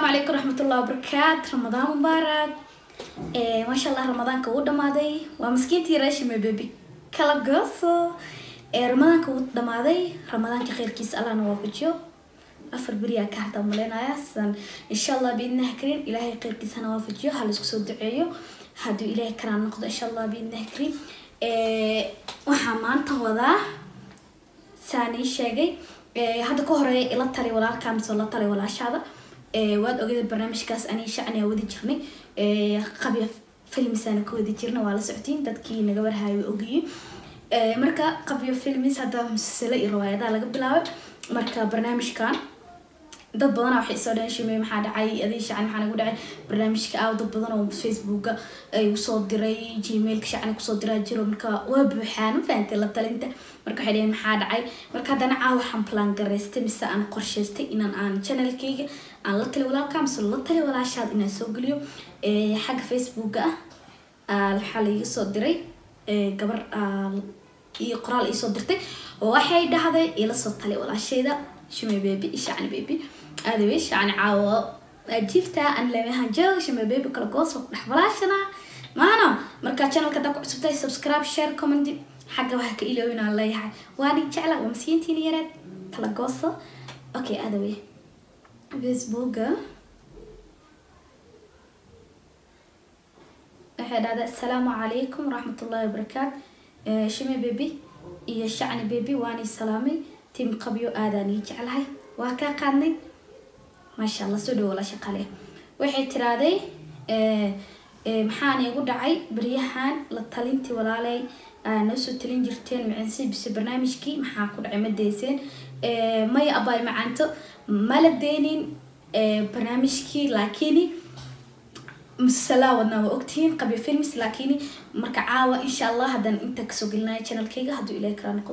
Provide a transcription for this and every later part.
calaykum raxmatullahi wabarakaat ramadaan mubaarak maasha allah ramadaanka wuu dhamaaday waa maskiintii raashime bebi kala gooso ramadaanka wuu dhamaaday ramadaanka kheyrkiisa allahna waafajiyo afar beriyaa ka hartaa maleynaya sidan insha allah biidnaha karin ilaahay kheyrkiisana waafajiyo ha laisku soo duceeyo hadduu ilaahay karaan noqdo insha allah biidnaha karin waxaa maanta wadaa saan ii sheegay hadda ka horeeya ila tali walaalkaa mise la tali walaashaada waad ogeeda barnaamijkaas ani shacni wadi jirnay qabya filmisaana ka wadi jirna waa la socotiin dadkii naga warhayo ogiyi marka qabyo filmis hadda musasalo iyo riwaayadaha laga bilaabay marka barnaamijkan dad badana waxay soo dhaheen shimey maxaa dhacay adii shacan maxaa nagu dhacay barnaamijka aaw dad badan oo facebooka ay usoo diray gmailka shacan kusoo diraa jiro marka waa buuxaan ma fahantay la talinta marka waxay dhaheen maxaa dhacay marka haddana caawa waxaan plan garaystay mise aan qorshaystay inaan aan channelkayga aan la tali walaalka mise la tali walaashaad inaan soo geliyo xagga facebooka ah waxaa laiga soo diray gabar iyo qoraal iisoo dirtay oo waxay dhahday ila soo tali walaashayda shumay baby shacni baby aadawe shacni caawo ajiifta an lemehan joog shumay baby kala goos ku dhex walaashana maano markaa channelka haddaa ku cusubtahay subscribe share comment xagga waxa ka iloowin aan leeyahay waa nin jecla waa masiintiina yareed kala gooso okay aadawe facebooka waxay dhahdaa assalaamu calaykum waraxmatullahi wabarakaat shime baby iyo shacni baby waani salaamay tim qabyo aadaan ii jeclahay waa kaa qaadnay maasha allah soo dhawo la shaqale waxay tiraaday maxaan igu dhacay beryahan la talintii walaaley noo soo talin jirteen macinsi bise barnaamijkii maxaa ku dhacay ma deyseen maya abaay macaanto mala deynin barnaamijkii laakiin masalaa wadnaa waa ogtihiin qabyo films laakiin marka caawa insha allah haddaan inta kasoo gelinaya channelkayga hadduu ilahi kala noqdo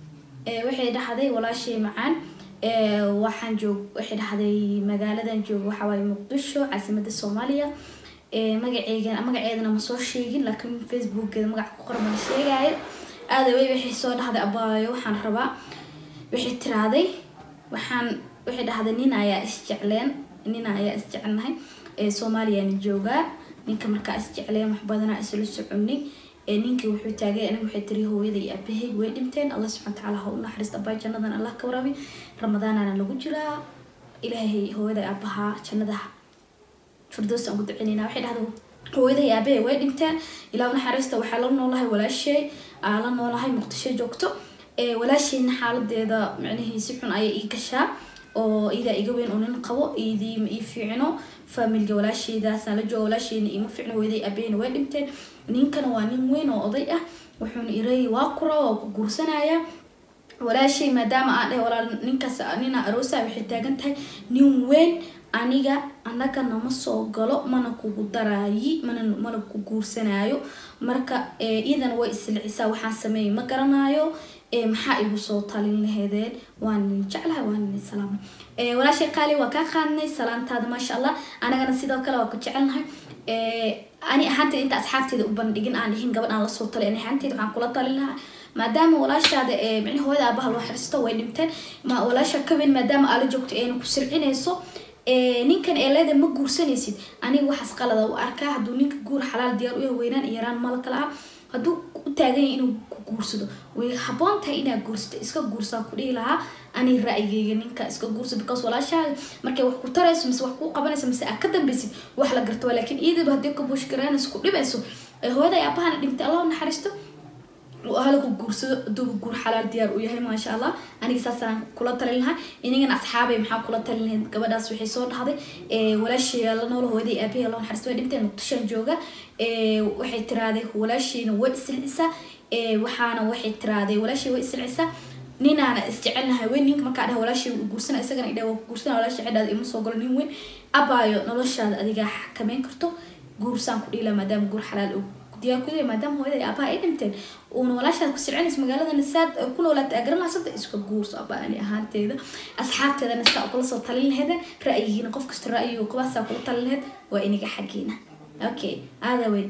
waxay dhahday walaashay macaan waxaan joog waxay dhahday magaaladan joogo waxawaaye muqdisho caasimada soomaaliya magaceega magaceedana ma soo sheegin laakiin facebookgeeda magaca ku qoran mana sheegaayo aadawey waxay soo dhahday abaayo waxaan rabaa waxay tiraaday waxaan waxay dhahday nin ayaa isjecleen nin ayaa isjecelnahay soomaaliyana joogaa ninka markaa isjecleen wax badanaa isla soconay ninkii wuxuu taagay aniga waxay tiri hooyada iyo aabahey way dhinteen allah subxana watacaala ha u naxariista abaa jannadan allah ka waraabi ramadaanana lagu jiraa ilaahay hooyada aabahaa jannada firdoos aan ugu duceynayna waxay dhahda hooyada iyo aabahey way dhinteen ilaa naxariista waxaa la noolahay walaashay aa la noolahay muqdisho joogto walaashayna xaaladeeda micnihii si xun ayay ii gashaa oo iidaa iga weyn oo nin qabo iidii ma ii fiicno faamilga walaashaydaasaan la jooga walaashayna iima fiicno hooyaday aabaheyna way dhinteen ninkana waa nin weyn oo oday ah wuxuuna iray waa kura waa ku guursanaya walaashay maadaama aan dhahay walaal ninkaas nina aroosa waxay taagan tahay nin weyn aniga anaga nama soo galo mana kugu daraayi mana mana ku guursanaayo marka iidana way islicisaa waxaan sameeyay ma garanayo maxaa igu soo talin laheedeen waan jeclahay waan salaama walaashay qaali waa kaa qaadnay salaantaada maasha allah anagana sidoo kale waa ku jecelnahay ani ahaanteyda inta asxaabteeda u bandhigin aan dhihin gabadh aan lasoo talay ani ahaanteyda waxaan kula talin lahaa maadaama walaashaada micni hooyada aabaha loo xiristo way dhinteen ma walaasha kaweyn maadaama aala joogto ayna ku sircinayso ninkan ee leeda ma guursanaysid aniga waxaas qalada u arkaa hadduu ninka guur xalaal diyaar u yahay weynaan iyo yaraan mala kala ah hadduu u taagan yahay inuu ku guursado way haboon tahay inaad guursato iska guursaa ku dhihi lahaa ani ra'yigeyga ninka iska guursa because walaashaada markay wax ku tarayso mise wax kuu qabanayso mise aad ka dambaysid wax la garto laakiin iyadaba haddii ka buush garaanayso ku dhibayso hooyada aabahana dhintay allah naxariisto halaku guursado aduuba guur xalaal diyaar u yahay maasha allah aniga saasaan kula talin lahaa inagana asxaabay maxaa kula talin lahayd gabadhaas waxay soo dhahday walaashaya la noola hooyaday aabahey allah naxariisto way dhinteen muqdishoan jooga waxay tiraaday walaashayna way isilcisaa waxaana waxay tiraaday walaashay way isilcisaa ninaana isjecelnahay weyn ninka markaa dhaha walaashay guursana isagana idha waa guursana walaashay xidhaada ima soo galo nin weyn abaayo noloshaada adigaa xakameyn karto guursaan ku dhiila maadaama guur xalaal og diyaar ku maadaama hooyada iyo aabaha ay dhinteen uuna walaashaad ku sircinaysa magaaladana saad ku noolaata agaranasada iska guurso abaa ani ahaanteeda asxaabteedana saa kula soo talin laheedeen ra'yigiina qof kasta ra'yigu qabaasaa kula talin laheed waa iniga xaggiina okay aada weyn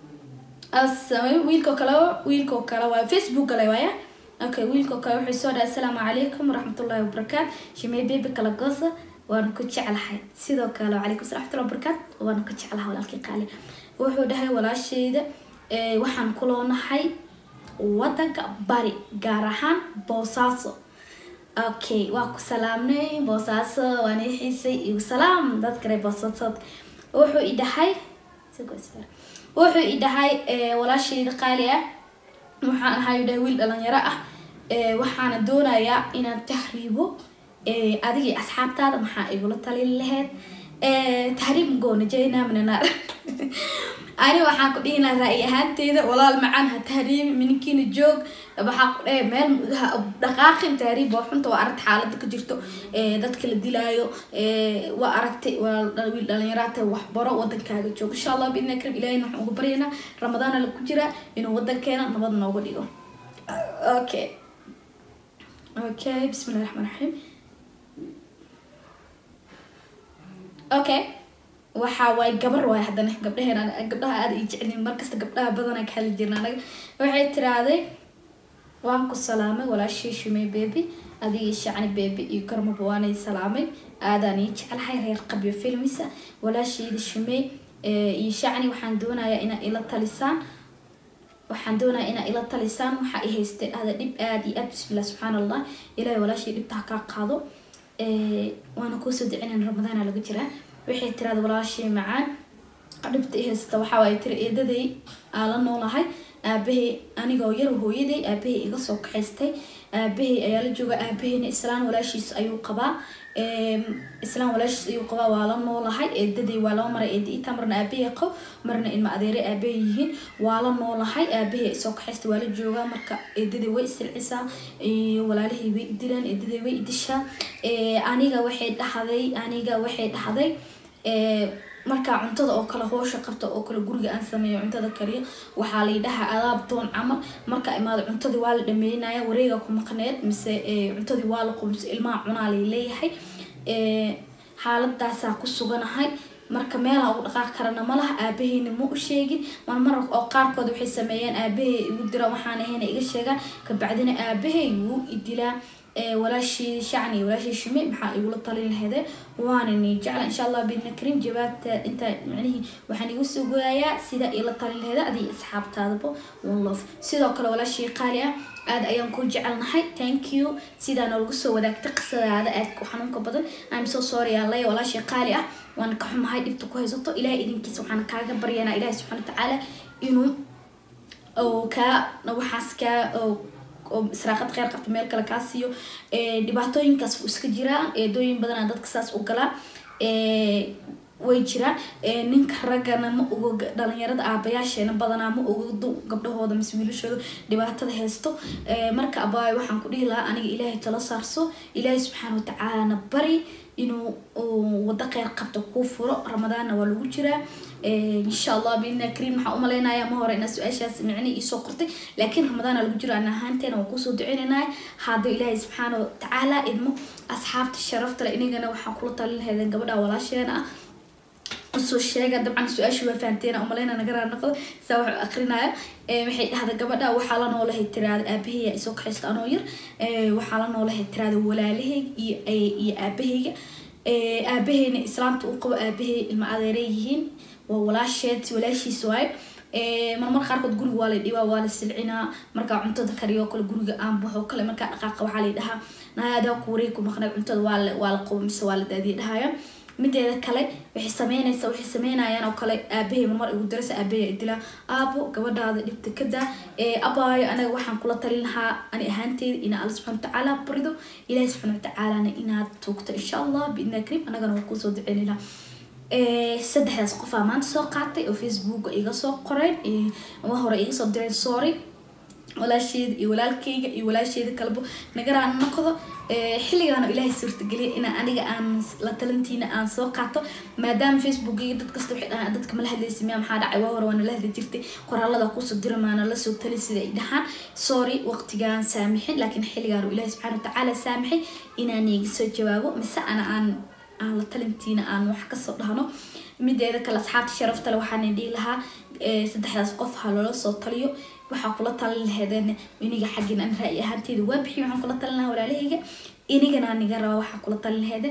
wiilkoo kale wiilkoo kale waa facebook gale waaya okay wiilkoo kale wuxuu soo dhahay asalaamu calaykum waraxmatullaahi wabarakaat shimey baby kala goosa waana ku jeclahay sidoo kale wacalaykum salam waxtullah barakaat waana ku jeclahay walaalkii qaali wuxuu dhahay walaasheyda waxaan kuloonahay wadanka bari gaar ahaan boosaaso okay waa ku salaamnay boosaaso waana xiisay igu salaam dad kale boosaasood wuxuu i dhahay wuxuu i dhahay walaasheyda qaali ah waxaan ahay dhahay wiil dhalinyaro ah waxaana doonayaa inaan tahriibo adigii asxaabtaada maxaa igula talin lahayd tahriib goona jayna minanaar ani waxaan ku dhihi lahaa ra'yi ahaanteyda walaal macaan ha tahriibi mininkiina joog waxaa ku dhahe meel dhaqaaqin tahriib waa xunta waa aragta xaaladda ka jirto dadka la dilaayo waa aragtay wiil dhalinyaraata waxbaro wadankaaga joog insha allah biidna karim ilahina waxaan ugu baryaynaa ramadaana lagu jiraa inuu wadankeena nabad nooga dhigo okay okay bismillahi raxmaan raxiim okay waxa waaye gabar waay haddana gabdhaheen gabdhaha aada i jecelin markasta gabdhaha badana ka hali jirna anaga waxay tiraahday waan ku salaamay walaashii shumey bebi adigii shacni bebi iyo karmaba waanay salaamay aadaan ii jeclahay reer qabyo filmisa walaasheeda shumey iyo shacni waxaan doonayaa inaa ila talisaan waxaan doonayaa inaa ila talisaan waxaa i haystay ada dhib aada iyo aad bismillah subxaan allah ilaahay walaashii dhibtaha kaa qaado waana kuusoo dicinayn ramadaana laga jiraa waxay tiraada walaashii macaan dhibta i haysata waxaa waay tiri eedaday aa la noolahay aabahay anigoo yar hooyaday aabahay iga soo kaxaystay aabahay ayaa la jooga aabahayna islaan walaashiis ayuu qabaa islaan walaashiis ayuu qabaa waa la noolahay eedaday waa laba maray eeda itaa marna aabahay qabo marna ilma adeere aabahay yihiin waa la noolahay aabahay soo kaxaystay waa la joogaa marka eedaday way isilcisaa walaalihii way idilaan eedaday way idishaa aniga waxay dhahday aniga waxay dhahday markaa cuntada oo kale hoosha qabta oo kale guriga aan sameeyo cuntada kaliya waxaa laydhahaa adaab doon camal markaa imaado cuntadii waa la dhameynaya wareega ku maqneed mise cuntadii waa la qubmise ilmaha cunaa lay leeyahay xaaladaasaa ku suganahay marka meelaha ugu dhaqaaq karana malaha aabaheyna ma u sheegin marmar oo qaarkood waxay sameeyeen aabahay igu dira waxaan ahayna iga sheegaan kabacdina aabahay wuu idilaa walaashii shacni walaashii shume maxaa igula talin lahayde waana ni jecla insha allah bidna karim jawaabta inta macnihii waxaan igu soo goyayaa sida ila talin lahayda adiga asxaabtaadaba one love sidoo kale walaashii qaali ah aada ayaan ku jecelnahay thank you sidaa noolagu soo wadaagtay qisadaada aadka u xanuunka badan im so sorry aan leeya walaashii qaali ah waan ka xumahay dhibta ku haysato ilahay idinkiisa waxaan kaaga baryanaa ilahi subxana watacaala inuu kaa waxaas kaa oo israaqad kheyr qabta meel kale kaa siiyo dhibaatooyinkaas u iska jiraan eedooyin badanaa dadka saas u galaa way jiraan ninka raggana ma ogo dhalinyarada aabayaasheena badanaa ma ogo gabdhahooda mise wiilashooda dhibaatada haysto marka abaayo waxaan ku dhihi lahaa aniga ilaahay tala saarso ilaahay subxaana watacaalana bari inuu wado kheyr qabta kuu furo ramadaanna waa lagu jiraa insha allah biidna kariim waxaa umalaynaya ma hore inaa su-aashaas micni iisoo qortay laakiin ramadaana lagu jiro ana ahaanteena waan kusoo duceynanaya hadduu ilaahay subxaana watacaala idmo asxaabta sharafta le inagana waxaan kula talin lahaydeen gabadha walaasheena ah usoo sheega dabcan su-aashii waa fahanteena umaleyna nagaraa noqdo saa waxu akrinaya waxay dhahda gabadha waxaa la noolahay tiraada aabaheyga isoo kaxaysta anoo yar waxaa la noolahay tiraada walaalaheyga iyo iyo aabaheyga aabaheyna islaamta u qabo aabahey ilma adeere yihiin waa walaasheed walaashiis waaye marmar qaarkood guriga waa la dhibaa waa la silcinaa markaa cuntada kariyo kale guriga aan baxo kale markaa dhaqaaqa waxaa la dhahaa naadaa ku wareeg ku maqnay cuntada waa la waa la qabo mise waa la daadiya dhahaya mideeda kale waxay sameynaysa waxay sameynayaan oo kale aabahay marmar igu darasa aabahay dilaa aabo gabadhaada dhibta kada abaayo anaga waxaan kula talin lahaa ani ahaanteeda inaa alla subxana watacaala barido ilaahi subxana watacaalana inaad tuugto insha allah biidna karim anagana waa kusoo duceynayna saddexdaas qofaa maanta soo qaatay oo facebook iga soo qoreen hore iga soo direen sorry walaasheeda iyo walaalkeyga iyo walaasheeda kalebo nagaraan noqdo xilligaana ilaahay suurtageliya inaa aniga aan la talantiina aan soo qaato maadaama facebookiga dad kasta waxay dhahaan dadka mala hadlaysa miya maxaa dhacay waa hore waana la hadli jirtay qoraalada kusoo dira maana lasoo tali sida ay dhahaan sorry waqtigaan saamixin laakiin xilligaan ilaahay subxaana watacaala saamixay inaan iga soo jawaabo mise ana aan aan la talintiina aan wax kasoo dhahno mideeda kale asxaabta sharaftale waxaana dhihi lahaa saddexdaas qof ha loola soo taliyo waxaa kula talin laheedeen iniga xaggin an ra-y ahaanteeda waa bixiy waxaan kula talin lahaa walaalahayga inigana niga raba waxaa kula talin laheedeen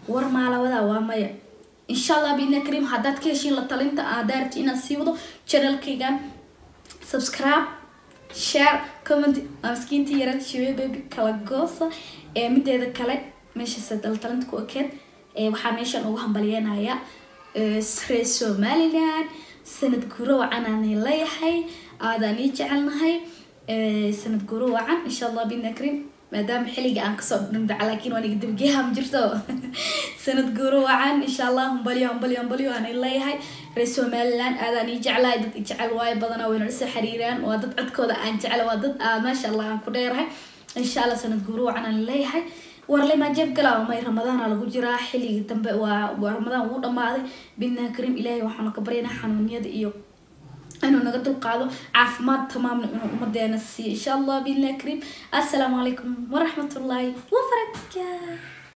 war maalawada waa maya insha allah biidna kariim haddaad ka heshiin la talinta aad daarti inaad sii wado channelkaygan subscribe share comment waa miskiinta yarad shibe baby kala goosa ee mideeda kale meeshaas daltalanta ku ekeed ee waxaa meeshan ugu hambalyeynaya reer somaliland sanad guro wacan aan leeyahay aadaan ii jecelnahay sanad guro wacan insha allah bidna karim maadaama xilliga aan kasoo dhindhaca laakiin waan iga dabgeeha ma jirto sanad guro wacan insha allah humbalyo humbalyo humbalyo aan leeyahay reer somaliland aadaan ii jeclahay dad i jecel waayo badanaa way nala soo xiriiraan waa dad codkooda aan jecla waa dad aa maasha allah aan ku dheerahay insha allah sanad guro wacan aan leeyahay warle maa jeeb galaa may ramadaana lagu jiraa xilligii dambe waa ramadaan wuu dhamaaday bidna karim ilaahay waxaanu ka baryaynaa xanuunyada iyo inuu naga dulqaado caafimaad tamaamna inuu umadeena siiyo insha allah biidna karim assalaamu calaykum waraxmatullaahi wabarakaatu